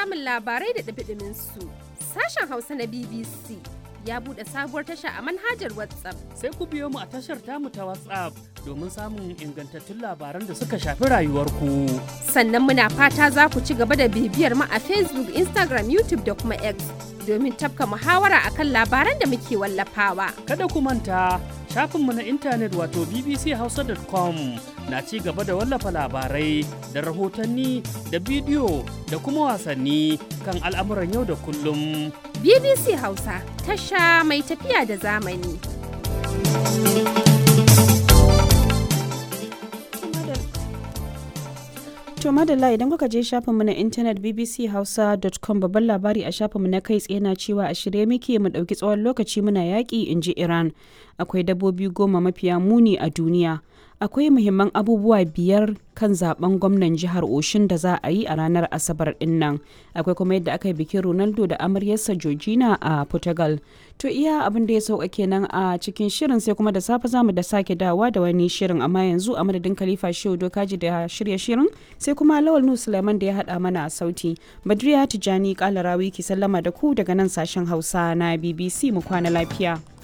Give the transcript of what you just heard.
samun labarai da ɗumi su sashen Hausa na BBC ya buɗe sabuwar tasha a manhajar WhatsApp. Sai ku biyo mu a tashar tamu ta WhatsApp domin samun ingantattun labaran da suka shafi rayuwarku. Sannan muna fata za ku ci gaba da bibiyar mu a Facebook, Instagram, YouTube da kuma X domin tafka muhawara akan labaran da muke wallafawa. Kada ku manta shafinmu na intanet wato bbchausa.com na ci gaba da wallafa labarai da rahotanni da bidiyo da kuma wasanni kan al'amuran yau da kullum. BBC Hausa tasha mai tafiya da zamani. To madalla idan kuka je shafinmu na intanet bbchausa.com babban labari a shafinmu na kai tsaye na cewa a shirye muke mu ɗauki tsawon lokaci muna yaƙi in ji Iran. Akwai dabbobi goma mafiya muni a duniya. Akwai muhimman abubuwa biyar kan zaben gwamnan jihar Oshin da za a yi a ranar Asabar din nan. Akwai kuma yadda aka yi bikin Ronaldo da amaryarsa Georgina a Portugal. To iya abin da ya sauka kenan a cikin shirin sai kuma da safe zamu da sake dawa da wani shirin amma yanzu a madadin Khalifa Shehu Dokaji da shirya shirin sai kuma Lawal Nu Sulaiman da ya haɗa mana a sauti. Badriya Tijani Kalarawi ki sallama da ku daga nan sashen Hausa na BBC mu kwana lafiya.